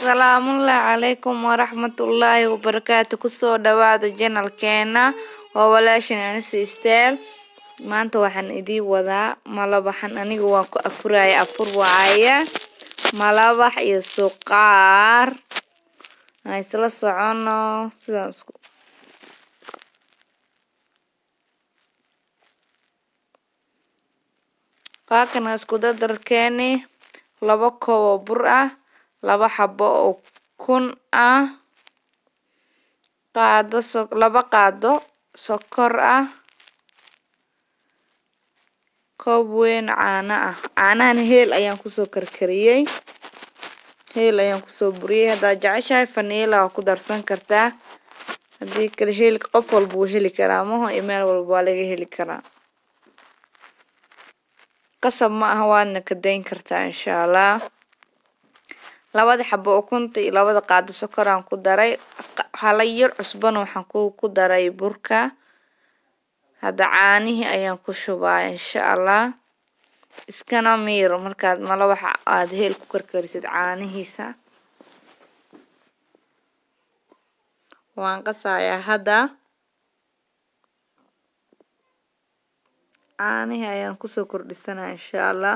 salaamullaahi calaykum waraxmatullaahi wabarakaatu kusoo dhawaada janalkeena waa walaashan anise steel maanta waxaan idiin wadaa malabaxan aniga waan ku afuraya afur waaya malabax iyo suqaar aan isla socono sidaan isku waakana isku dardarkeeni laba koob oo bur ah laba xabo oo kun ah qaado so laba qaado sokor ah koob weyn caano ah caanahan heel ayaan kusoo karkariyey heel ayaan kusoo buriyey haddaad jeceshahay faniila waa ku darsan kartaa haddii kale heelka qof walba wuu heli karaa maho iyo meel walba waa laga heli karaa qasab ma aha waadna ka dayn kartaa insha allah labada xabo ukunta iyo labada qaado sokoraan ku daray hala yar cusbana waxaan ku daray burka hadda caanihii ayaan ku shubaa insha allah iskana miir markaad malabaxa aada heel ku karkarisid caanihiisa waan qasayaa hadda caanihii ayaan kusoo kordhisanaa insha allah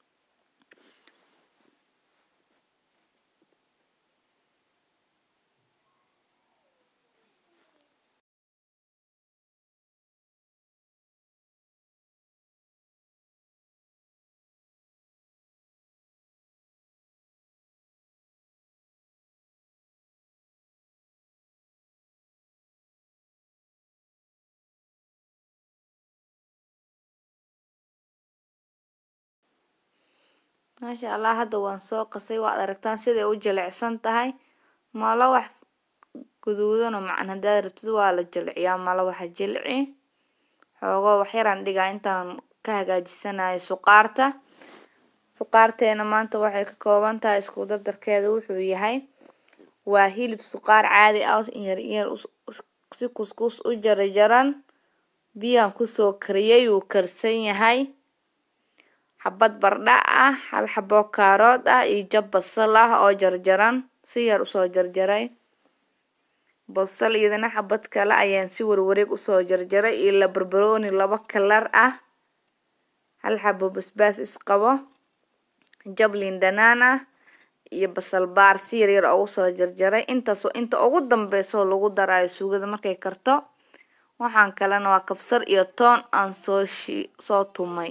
maasha allah hadda waan soo qasay waad aragtaan siday u jilicsan tahay malawax guduudano macan haddaad rabtid waa la jilciyaa malawaxa jilci xoogoo waxyaraan dhigaa intaan ka hagaajisanayo suqaarta suqaarteena maanta waxay ka kooban tahay isku dardarkeeda wuxuu yahay waa hilib suqaar caadi ah yar yar si kuskus u jarjaran biyaan kusoo kariyay wuu karsan yahay xabad bardha ah hal xabo kaarood ah iyo jab basal ah oo jarjaran si yar usoo jarjaray basal iyadana xabad kale ayaan si warwareeg usoo jarjaray iyo la barbarooni laba kalar ah hal xabo basbaas isqabo jab liin dhanaan ah iyo basal baar si yaryar oo usoo jarjaray intaasoo inta ugu dambeysoo lagu darayo suugada markay karto waxaan kalena waa kabsar iyo toon aan soo shi soo tumay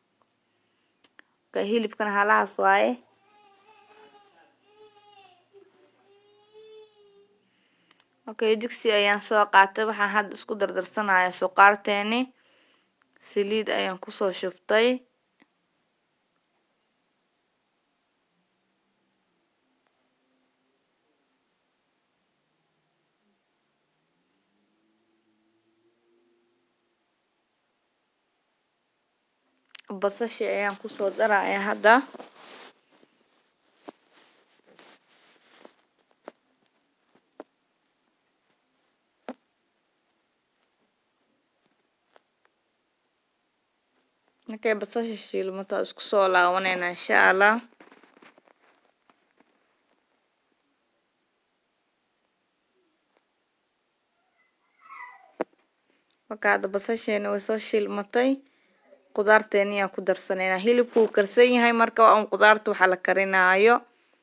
hilibkana halahaas waaye okay digsi ayaan soo qaatay waxaan hadda isku dardarsanaya suqaarteeni saliid ayaan kusoo shubtay basashi ayaan kusoo daraya hadda markay basasha shiilmato isku soo laabanayna insha allah marka hadda basasheena way soo shiilmatay qudaarteeni ayaan ku darsaneynaa hilibku wuu karsan yahay marka un qudaarta waxaa la karinaayo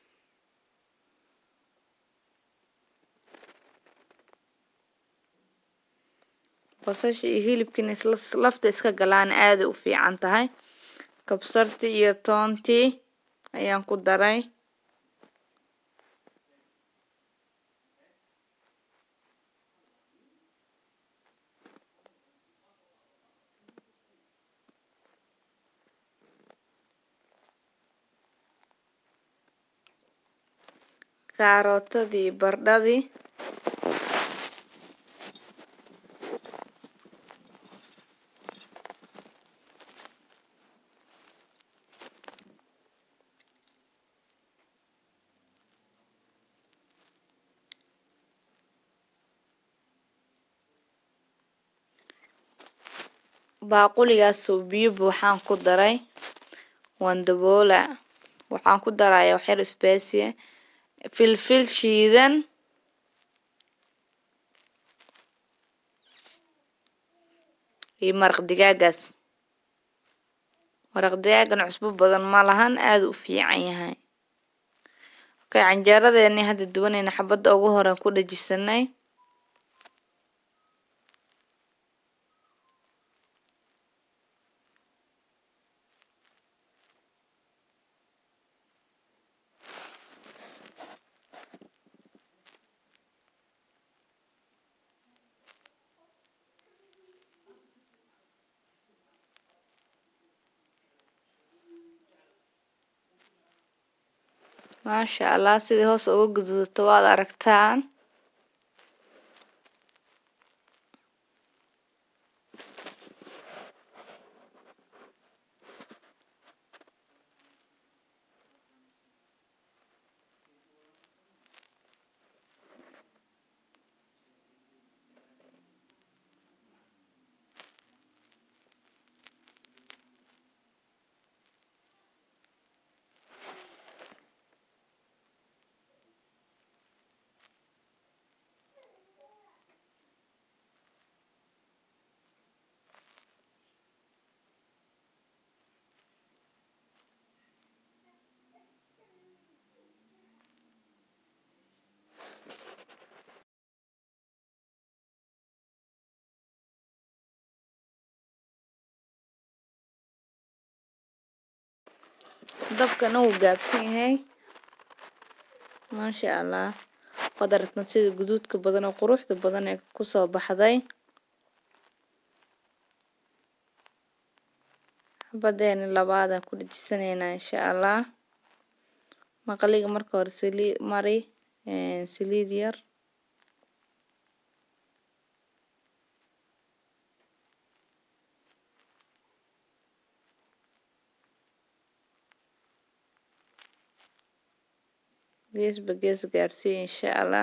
basasha iyo hilibkiina isla lafta iska galaan aaday u fiican tahay kabsartii iyo toontii ayaan ku daray kaarootadii bardhadii baaquligaasoo biyo buuxaan ku daray waan daboola waxaan ku darayaa waxyar isbeesiya filfil shiidan iyo maraq digaagaas maraq digaagan cusbo badan ma lahan aada u fiican yahay okay canjeeradeeni hadda duwanayna xabadda ugu horean ku dhajisanay maasha allah sidii hoos uga gududato waad aragtaan dabkana wuu gaabsan yahay maasha allah waad aragtan sida guduudka badan oo quruxda badan ee kusoo baxday xabadeeni labaadaan ku dhejisanaynaa insha allah maqaliga marka hore saliid mari saliid yar geesba gees gaarsiiya insha allah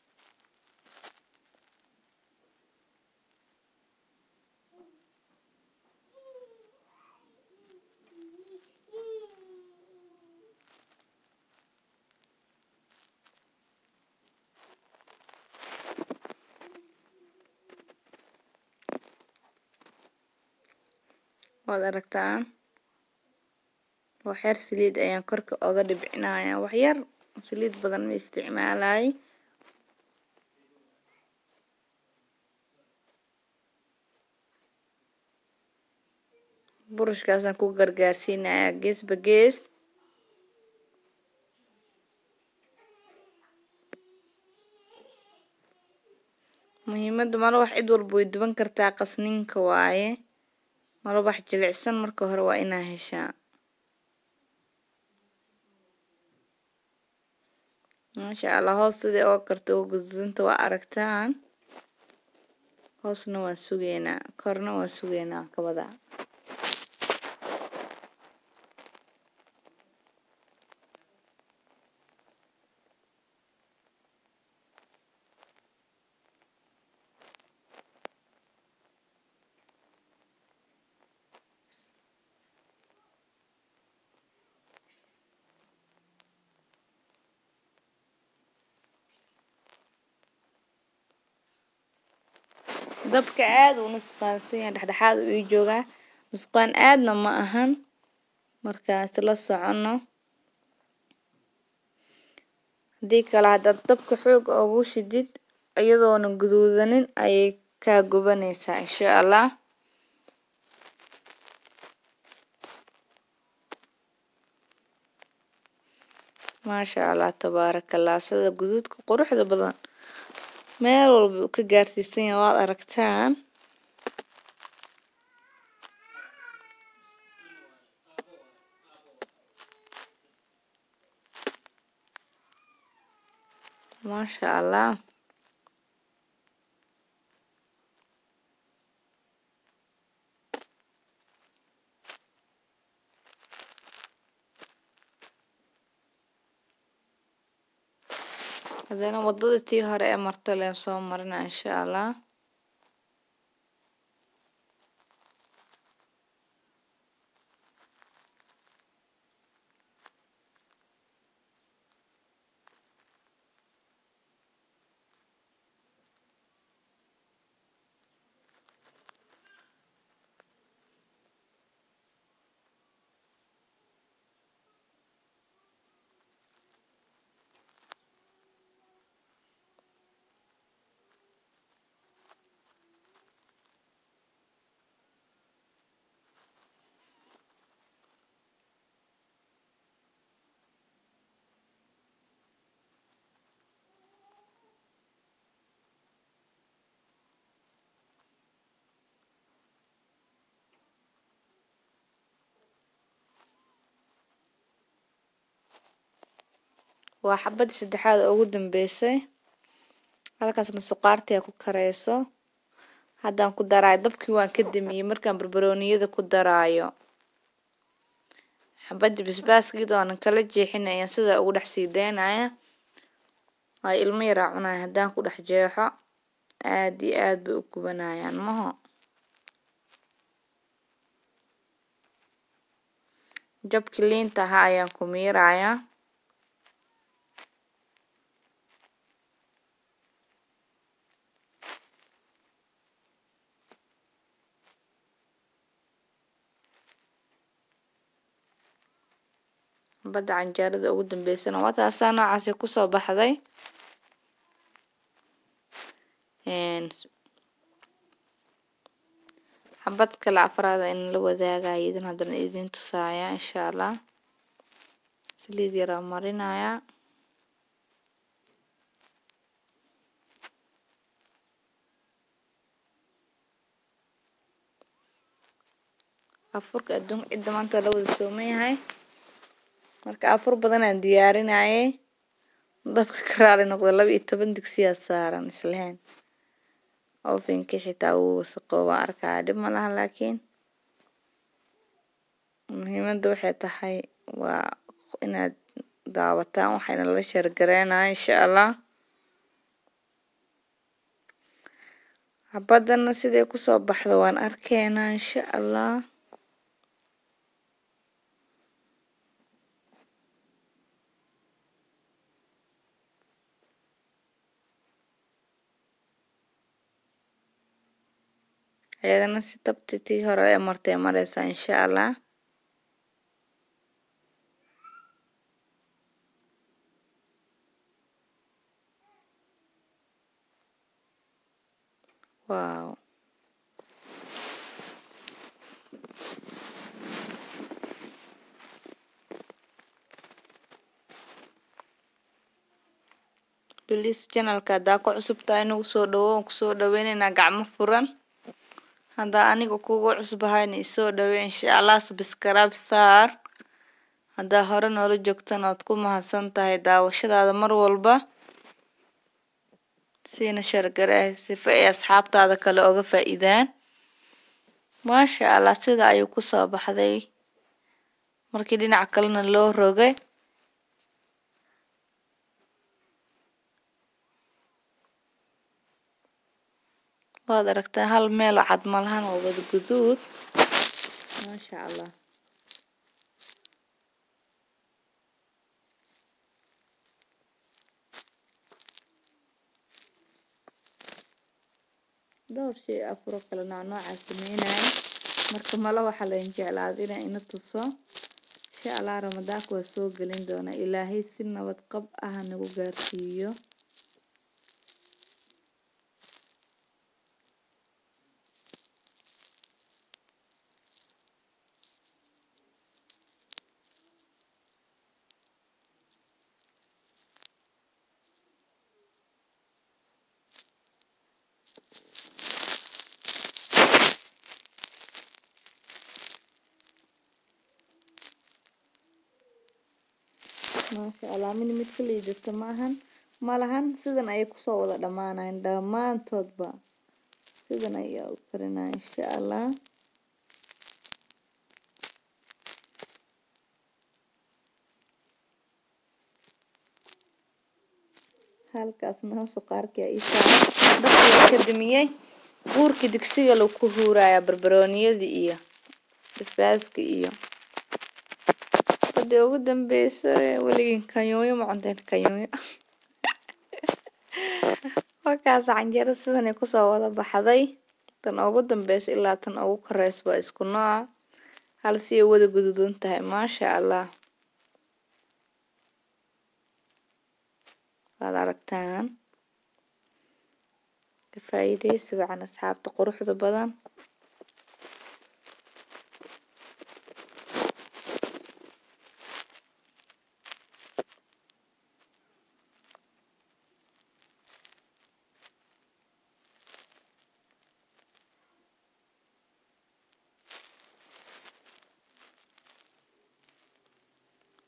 waad aragtaan waxyar saliid ayaan korka oga dhibcinaya waxyar saliid badan ma isticmaalay burushkaasaan ku gargaarsiinaya geesba gees muhiimadda malawax cid walba way duban kartaa qasninka waaye malawax jilicsan marka hore waa inaa heshaa maasha allah hoos sidai oo karta oo gududanta waa aragtaan hoosna waan sugeynaa korna waan sugeynaa kabada dabka aada u nusqaansan yahay dhexdhexaad u ii joogaa nusqaan aadna ma ahan markaas la socono haddii kale haddaad dabka xoog ugu shidid iyadoona guduudanin ayay kaa gubanaysaa insha allah maasha allah tabaarakallah sida guduudka quruxda badan meel walba uu ka gaarsiisan yahay waad aragtaan maasha allah haddana waddada tii hore ee marta leen soo marina insha allah waa xabadii saddexaad oo ugu dambeysay halkaasna suqaartii ku kareyso haddaan ku daraayo dabkii waan ka damiyey markaan barbarooniyada ku daraayo xabadii basbaaskiida oonan kala jeexin ayaan sidaa ugu dhex sii daynaya ay ilmo yaraa cunaya haddaan ku dhex jeexo aad iyo aad bay u gubanayaan maho jabkii liinta ahaa ayaan ku miirayaa badda canjeerada ugu dambeysana waa taasaa noocaasi kusoo baxday xabad kale afraada in la wadaagaya idin haddana idin tusaaya insha allah saliid yaraa marinaya afurka adduunka cidda maanta la wada sooman yahay marka afur badan aan diyaarinayay dabka karaali noqda laba iyo toban digsiyaa saaran islehen ofinkii xitaa wuu wasaqoo waan arkaa dhib ma laha laakiin muhiimadda waxay tahay waa inaad daawataan waxayna la sheergareynaya insha allah xabadana siday kusoo baxda waan arkeynaa insha allah ayadana si tabti tii hore ee martay mareysaa insha allah wow bilis janalka haddaa ku cusubtahay inagu soo dhawo aan kusoo dhaweyneynaa gacmo furan haddaa aniga kugu cusbahayna isoo dhawey insha allah sabskraib saar haddaa hore noola joogtana waad ku mahadsan tahay daawashadaada mar walba siina shargaree sifa ay asxaabtaada kale oga faa-iidaan maasha allah sida ayuu kusoo baxday markii dhinac kalena loo rogay waad aragtaa hal meel oo cad malahan oo wada guduud maasha allah dhowr shay afuro kale nooc noocaa sameynaya marka malo waxaa lain jeclaada inaa ina tuso insha allah ramadaanka waa soo gelin doonaa ilaahay si nabad qab ah nagu gaarsiiyo maasha allah min mid ka liidata maahan malahan sidan ayay kusoo wada dhammaanayan dhammaantoodba sidan ayaa u karinaya insha allah halkaasna suqaarkii ii saaran dabkii ka damiyey buurkii digsiga lagu huuraya barbarooniyadii iyo basbaaska iyo hadii ugu dambeysa weligin kanyooyo ma cunteen kanyooyo markaas canjeero sidanay kusoo wada baxday tan ugu dambeysa ilaa tan ugu koreysa waa isku nooca hal si ay wada guduudan tahay maasha allah waad aragtaan ka faa-iideysi wacan asxaabta quruxda badan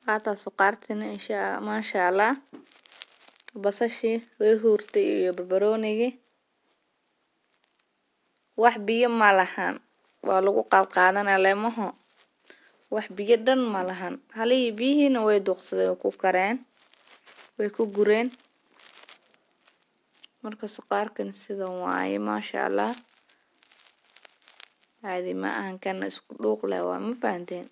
waataa suqaartina insha maasha allah basashii way huurtay iyo barbaroonigii wax biyo ma lahan waa lagu qaadqaadanaa leemaho wax biyo dhan ma lahan halihii biyihiina way duuqsadeen way ku kareen way ku gureen marka suqaarkan sidan waaye maasha allah caadi ma ahan kana isku dhuuq leh waa ma fahanteen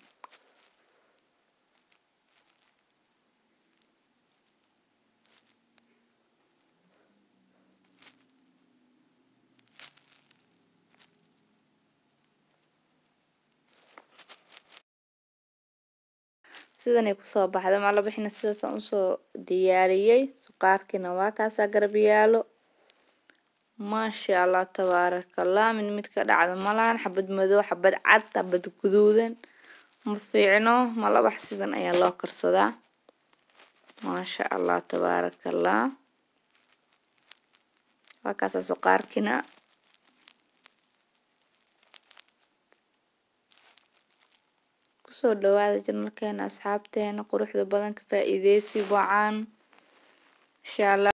sidanay kusoo baxday maala bixina sidaasaan usoo diyaariyey suqaarkiina waa kaasaa garab yaalo maasha allah tabaarakallah mid mid ka dhacda malahan xabad madow xabad cad xabad guduudan ma fiicno malabax sidan ayaa loo karsadaa maasha allah tabaarakallah waa kaasaa suqaarkiina kusoo dhawaada janalkeena asxaabteena quruxda badan ka faa-iideysi wacan insha allah